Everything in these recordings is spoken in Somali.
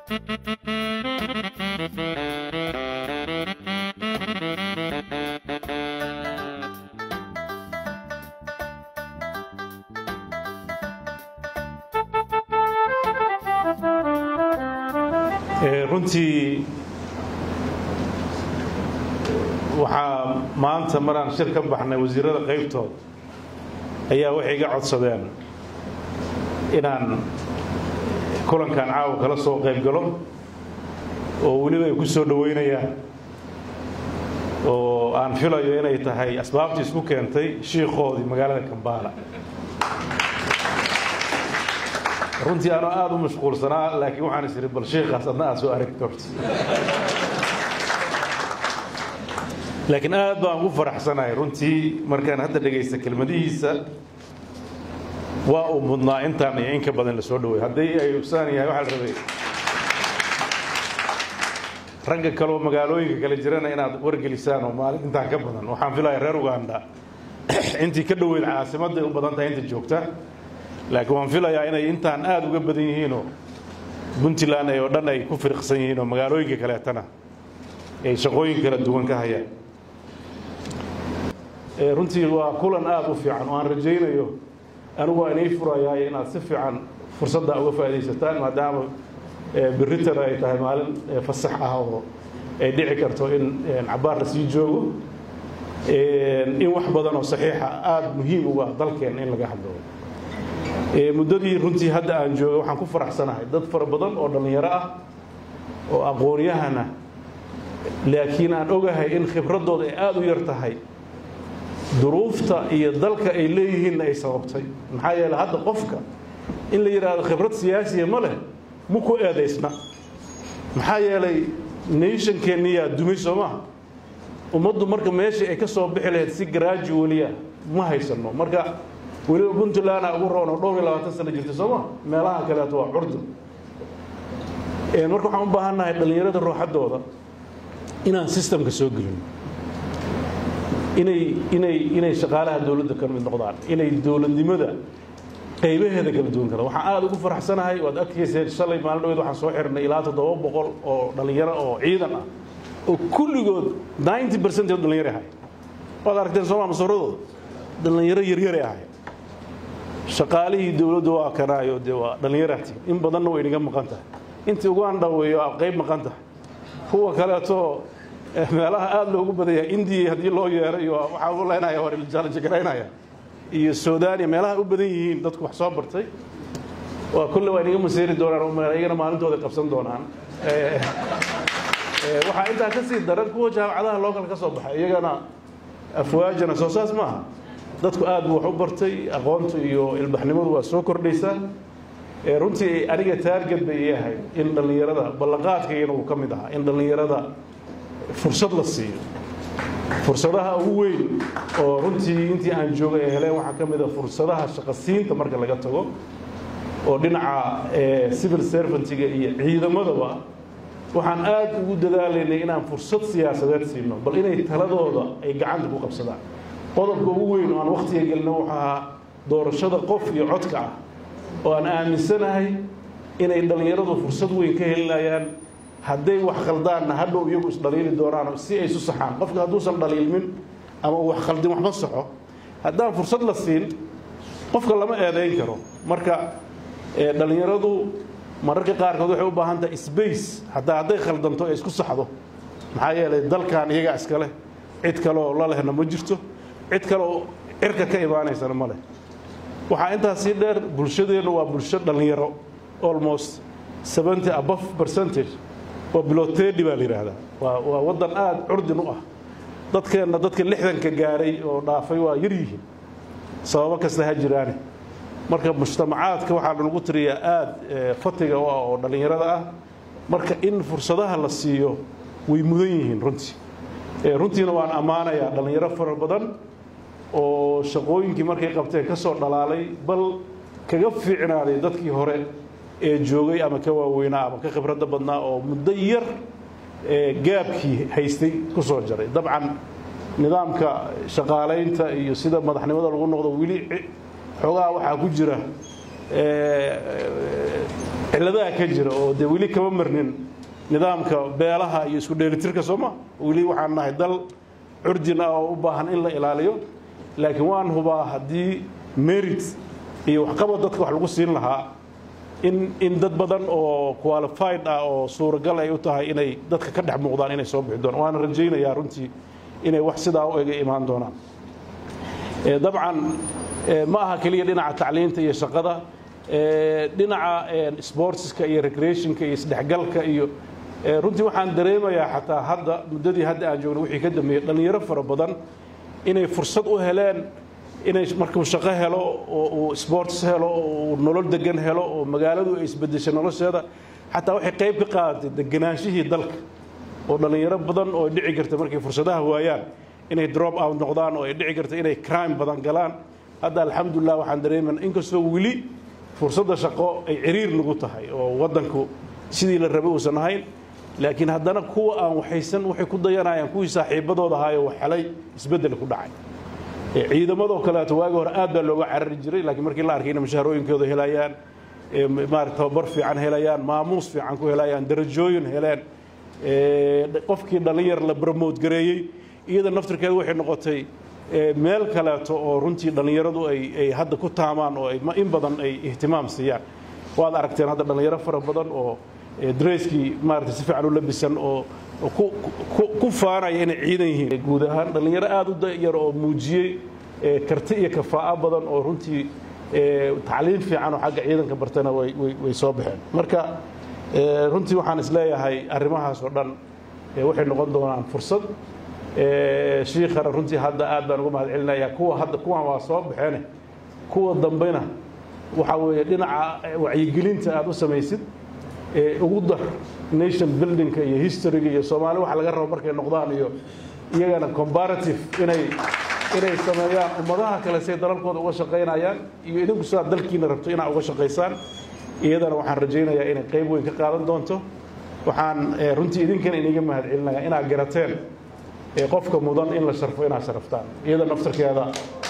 runtii waxaa maanta maraan shir ka baxnay wasiirada qaybtood ayaa waxay iga codsadeen inaan kulankan caawa kala soo qayb galo oo weliba ay ku soo dhoweynayaan oo aan filayo inay tahay asbaabtii isku keentay shiikoodii magaalada kambaala runtii anoo aada u mashquulsanaa laakiin waxaan is ihi bal shiikaas adna aad soo aragti horta laakiin aad baan ugu faraxsanahay runtii markaan hadda dhegaysta kelmadihiisa waa uu mudnaa intaan iyo in ka badan la soo dhaweey haddii ay usaan yahay waxaa la rabay ragga kaleoo magaalooyinka kale jirana inaad wargelisaan oo maalin intaan ka badan waxaan filaya reer uganda intii ka dhoweyd caasimadday u badan tahay inta joogta laakiin waan filayaa inay intaan aada uga badan yihiinoo puntland ay oo dhan ay ku firiqsan yihiin oo magaalooyinka kaleetana ay shaqooyin kala duwan ka hayaan runtii waa kulan aada u fiican oo aan rajaynayo anigu waa inay furayaay inaad si fiican fursadda uga faaidaysataan maadaama beritan ay tahay maalin fasax ah oo ay dhici karto in cabaar la sii joogo in wax badan oo saxiixa aada muhiim uga dalkeen in laga hadlo muddadii runtii hadda aan jooga waxaan ku faraxsanahay dad fara badan oo dhallinyaro ah oo aqoon-yahana laakiin aan ogahay in khibraddooda ay aada u yar tahay duruufta iyo dalka ay leeyihiinna ay sababtay maxaa yeele hadda qofka in la yidhaahdo khibrad siyaasiya ma leh ma ku eedaysna maxaa yeelay nationkeenniyaa dumay soo maha ummaddu marka meeshii ay ka soo bixi lahayd si gradualia ma haysanno marka weliba puntlandna ugu roon oo dhowr iyo labaatan sano jirta soo ma meelaha kaleeto waa curdun marka waxaan u baahan nahay dhallinyarada ruuxaddooda inaan sistamka soo gelin inay inay inay shaqaalaha dowladda ka mid noqdaan inay dowladnimada qaybaheeda kala duwan karaan waxaan aada ugu faraxsanahay waad arkayseen shalay maalin dhaweed waxaan soo xirnay ilaa toddoba boqol oo dhallinyaro oo ciidan ah oo kulligood ninety percent oo dhallinyaro ahay waad aragteen sooma masuuradooda dhallinyaro yaryare ahay shaqaalihii dowladdu waa kanaayo dee waa dhallinyarati in badanna way inaga maqan tahay intii uganda weeyo aa qayb maqan tahay kuwa kaleeto meelaha aada loogu badanya indiya haddii loo yeeray waxaa u leynaya war jaalajagaraynaya iyo suudaniya meelaha u badan yihiin dadku wax soo bartay waa kulle waa inaga maseeri doonaan iyagana maalintooda qabsan doonaan waxaa intaa ka sii daran kuwa jaamacadaha lookal ka soo baxay iyagana afwaajana soo saas maaha dadku aad buu wax u bartay aqoontu iyo ilbaxnimadu waa soo kordhaysaa runtii aniga taarget bay ii ahayd in dhallinyarada ballanqaadkaygana uu ka mid ahaa in dhallinyarada fursad la siiyo fursadaha ugu weyn oo runtii intii aan joogay ay heleen waxaa ka mid a fursadaha shaqasiinta marka laga tago oo dhinaca civil servantiga iyo ciidamadaba waxaan aad ugu dadaalaynay inaan fursad siyaasadeed siino bal inay taladooda ay gacanta ku qabsadaan qodobka ugu weyn oo aan wakhtiga gelino wuxuu ahaa doorashada qof iyo codka ah oo aan aaminsanahay inay dhallinyaradu fursad weyn ka helinayaan hadday wax khaldaanna hadhow iyagu isdhaliili doonaan si ay isu saxaan qofka hadduusan dhaliilmin ama uu wax khaldin waxma saxo haddaan fursad la siin qofka lama eedayn karo marka dhallinyaradu mararka qaarkood waxay u baahan tahay space hataa hadday khaldanto ee isku saxdo maxaa yeelay dalkan iyagaa iska leh cid kaleoo la lehna ma jirto cid kaleoo cirka ka imaanaysana ma leh waxaa intaas sii dheer bulshadeennu waa bulsho dhallinyaro almost seventy above percentage waa bilotedi baa la yidhaahdaa waa waa waddan aada curdin u ah dadkeenna dadka lixdanka gaaray oo dhaafay waa yar yihiin sababo kasta ha jiraane marka mujtamacaadka waxaa lanagu tiriyaa aada fatiga u ah oo dhallinyarada ah marka in fursadaha la siiyo way mudan yihiin runtii runtiina waan ammaanayaa dhallinyaro fara badan oo shaqooyinkii markay qabteen ka soo dhalaalay bal kaga fiicnaaday dadkii hore ee joogay ama ka waaweynaa ama ka khibradda badnaa oo muddo yar gaabkii haystay ku soo jaray dabcan nidaamka shaqaalaynta iyo sida madaxnimada lagu noqdo weli xoogaha waxaa ku jira cilladaha ka jira oo dee weli kama marnin nidaamka beelaha iyo isku dheelitirka sooma weli waxaan nahay dal curdin ah oo u baahan in la ilaaliyo laakiin waan hubaa haddii merit iyo waxqabad dadka wax lagu siin lahaa in in dad badan oo qualified ah oo suuragal ay u tahay inay dadka ka dhex muuqdaan inay soo bixi doonaan waana rajaynayaa runtii inay wax sidaa u ega imaan doonaan dabcan ma aha keliya dhinaca tacliinta iyo shaqada dhinaca sportska iyo recreationka iyo isdhexgalka iyo runtii waxaan dareemayaa xataa hadda muddadii hadda aan joogno wixii ka dambeeyey dhallinyaro fara badan inay fursad u heleen inay markuu shaqo helo oo uu sports helo oo uu nolol degan helo oo magaaladu ay isbedeshay nolosheeda xataa waxay qayb ka qaadatay deganaanshihii dalka oo dhallinyaro badan oo ay dhici karta markay fursadaha waayaan inay drop out noqdaan oo ay dhici karta inay crime badan galaan hadda alxamdulilah waxaan dareemayna inkastoo weli fursadda shaqo ay ciriir nagu tahay oo waddanku sidii la rabay uusan ahayn laakiin haddana kuwa aan waxaysan waxay ku dayanayaan kuwii saaxiibadooda ahaayo wax helay isbeddel ku dhacay ciidamadoo kaleeto waagi hore aad baa looga carari jiray laakiin markii la arkay inay mushaharooyinkooda helayaan maarata tababar fiican helayaan maamuus fiican ku helayaan darajooyin heleen qofkii dhallinyar la bromote gareeyey iyada naftirkeeda waxay noqotay meel kaleeto oo runtii dhallinyaradu ay hadda ku taamaan oo in badan ay ihtimaam siiyaan waad aragteen hadda dhallinyaro fara badan oo dreskii maarata si fiican u labisan oo ku faanaya inay ciidan yihiin guud ahaan dhallinyaro aada u dayar oo muujiyey karti iyo kafaa'o badan oo runtii tacliim fiican oo xagga ciidanka bartana way soo baxeen marka runtii waxaan isleeyahay arrimahaas oo dhan waxay noqon doonaan fursad shiikhana runtii hadda aad baan uga mahad celinayaa kuwa hadda kuwan waa soo baxeene kuwa dambena waxaa weeye dhinaca wacyigelinta aad u samaysid ugu dar nation buildingka iyo historyga iyo soomaali waxa laga rabo markay noqdaan iyo iyagana comparative inay inay sameeyaan ummadaha kale say dalalkooda uga shaqaynayaan iyo idinku sidaad dalkiina rabto inaad uga shaqaysaan iyadana waxaan rajaynayaa inay qayb weyn ka qaadan doonto waxaan runtii idinkana iniga mahad celinayaa inaad garateen qofka mudan in la sharfo inaad sharaftaan iyada naftarkeeda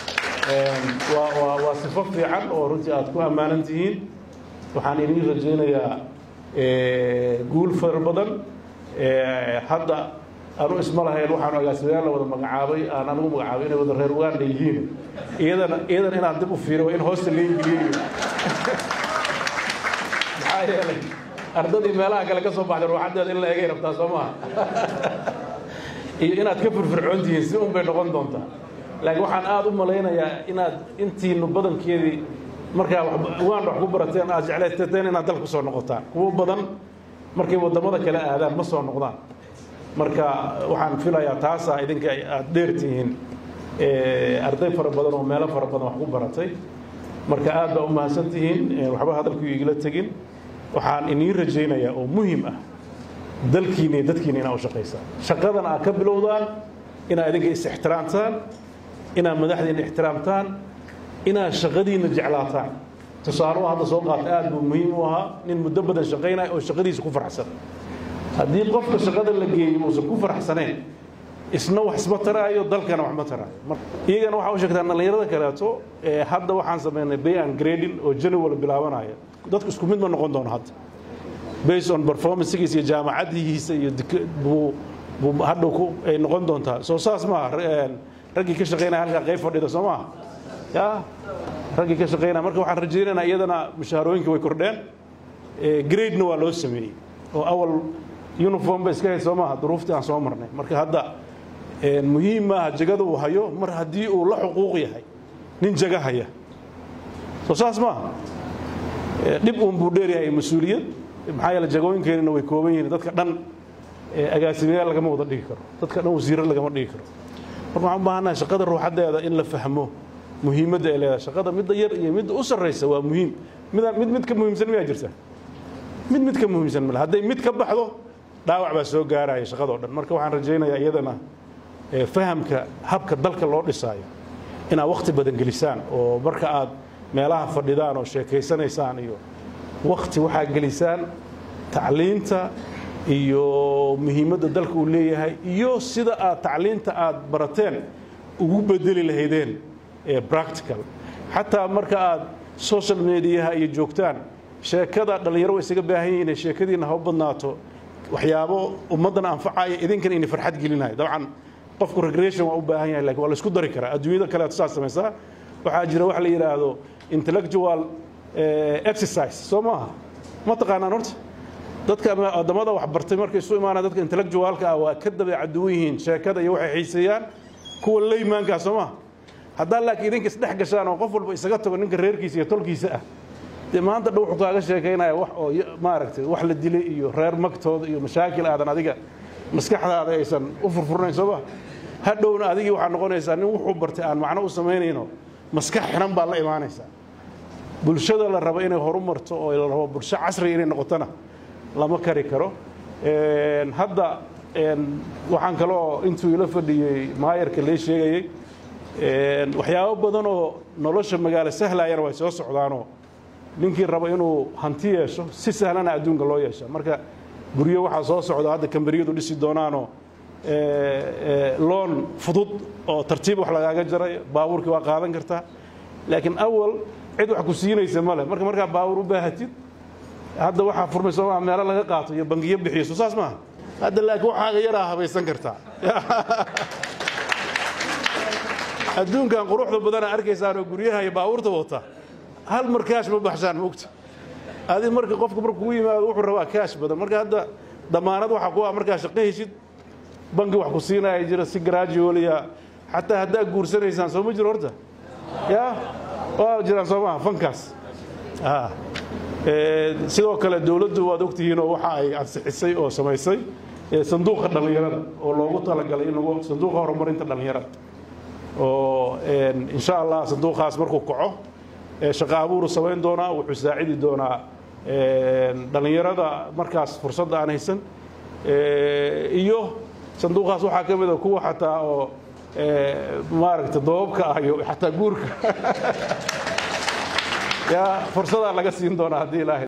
waa sifo fiican oo runtii aad ku ammaanan tihiin waxaan idiin rajaynayaa guul fara badan hadda anu isma lahayn waxaan agaasimayaal la wada magacaabay aan anigu magacaabay inay wada reer uganda yihiin iyadana iyadana inaan dib u fiiro in hoosta la ingeliyayo maxaa yeelay ardadii meelaha kale ka soo baxday ruuxaddeeda in la egay rabtaa soo maha iyo inaad ka firfircoon tihiin si un bay noqon doontaa laakiin waxaan aada u malaynayaa inaad intiinu badankeedii markaa uganda wax ku barateen aad jeclaysateen inaad dalka kusoo noqotaan kuwo badan markay waddamada kale aadaan ma soo noqdaan marka waxaan filayaa taasaa idinka aad dheertihiin arday fara badan oo meelo fara badan wax ku baratay marka aad baa u mahadsan tihiin waxba hadalku igala tegin waxaan iniin rajaynayaa oo muhim ah dalkiina iyo dadkiina inaad u shaqaysaan shaqadan aad ka bilowdaan inaad idinka is ixtiraamtaan inaad madaxdiina ixtiraamtaan inaad shaqadiina jeclaataan tusaale hadda soo qaata aad buu muhiim u ahaa nin muddo badan shaqaynaya oo shaqadiisa ku faraxsan haddii qofka shaqada la geeyo uusan ku faraxsanayn isna wax isma taraayo dalkana wax ma taraayo iyagana waxaa u sheegtaan dhallinyarada kaleeto hadda waxaan samaynay bay and grading oo january bilaabanaya dadku isku mid ma noqon doono hadda based on performancegiisa iyo jaamacadihiisa iyo buu buu hadhow ku ay noqon doontaa soo saas maaha raggii ka shaqaynaya halkaa qayb fadhida soo maaha ya raggii ka shaqaynaya marka waxaan rajaynaynaa iyadana mushaharooyinka way kordheen gradena waa loo sameeyey oo awal uniform ba iska hayd soo maaha duruuftii aan soo marnay marka hadda muhiim maaha jagada uu hayo mar haddii uu la xuquuq yahay nin jaga haya soo saas maaha dhib uun buu dheeryahay mas-uuliyad maxaa yeele jagooyinkeenina way kooban yihiin dadka dhan agaasimayaal lagama wada dhigi karo dadka dhan wasiiro lagama dhigi karo marka waxaan u baahannahay shaqada ruuxaddeeda in la fahmo muhiimadda ay leedahay shaqada midda yar iyo midda u sarraysa waa muhiim mid mid mid ka muhiimsan miyaa jirta mid mid ka muhiimsan male hadday mid ka baxdo dhaawac baa soo gaaraya shaqadoo dhan marka waxaan rajaynayaa iyadana fahamka habka dalka loo dhisaayo inaad wakhti badan gelisaan oo marka aad meelaha fadhidaan oo sheekaysanaysaan iyo wakhti waxaa gelisaan tacliinta iyo muhiimadda dalka uu leeyahay iyo sida aad tacliinta aad barateen ugu bedeli lahaydeen practical xataa marka aad social mediaha iyo joogtaan sheekada dhallinyaro way isaga baahan yihiin sheekadiina ha u badnaato waxyaabo ummaddana anfacaya idinkana inay farxad gelinayo dabcan qofku recreation waa u baahan yahay lakin waa la isku dari karaa adduunyada kaleeto saas samaysaa waxaa jira wax la yidhaahdo intellectual exercise soo maaha ma taqaanaan horta dadka waddamada wax bartay markay isu imaanaan dadka intellectualka ah waa ka dabeecad duwan yihiin sheekada iyo waxay xiiseeyaan kuwa laymaankaa soo maaha haddaa laakiin idinka isdhex gashaan oo qof walba isaga tago ninka reerkiisa iyo tolkiisa ah dee maanta dha wuxuu kaaga sheekaynaya wax oo maaragtay wax la dilay iyo reer magtooda iyo mashaakil aadan adiga maskaxdaada aysan u furfurnayn soo ma hadhowna adigii waxaa noqonaysaa nin wuxuu bartay aan macno u samaynayno maskax xiran baad la imaanaysaa bulshada la rabo inay horu marto oo la rabo bulsho casriga inay noqotona lama kari karo hadda waxaan kaloo intuu ila fadhiyey maayarka lee sheegayey waxyaabo badan oo nolosha magaalo sahlayana way soo socdaanoo ninkii rabo inuu hanti yeesho si sahlana adduunka loo yeesha marka guryo waxaa soo socda hadda kambariyadu dhisi doonaanoo loon fudud oo tartiib wax lagaaga jaray baabuurkii waa qaadan kartaa laakiin awal cid wax ku siinaysa male marka markaa baabuur u baahatid hadda waxaa furmay soomaa meelo laga qaato iyo bangiyo bixiyo soo saas maaha hadda laakiin waxaaga yaraa habaysan kartaa adduunkan quruxda badana arkaysaan oo guryaha iyo baabuurta wata hal mar kaash ma baxshaan mogta adi marka qofku markuu u yimaado wuxuu rabaa kaash badan marka hadda damaanad waxaa ku ah markaa shaqo heshid bangi wax ku siinaya jira si gradualia xataa haddaa guursanaysaan soo ma jiro horta ya waa jiraan soo maha fankaas sidoo kale dowladdu waad ogtihiin oo waxa ay ansixisay oo samaysay sanduuqa dhallinyarada oo loogu talagalay in lagu sanduuqa horumarinta dhallinyarada oo insha allah sanduuqaas markuu kaco shaqa abuuru samayn doonaa wuxuu saacidi doonaa dhallinyarada markaas fursadda aan haysan iyo sanduuqaas waxaa ka mid a kuwa xataa oo maaragta doobabka ah iyo xataa guurka yaa fursadaa laga siin doonaa haddii ilaahay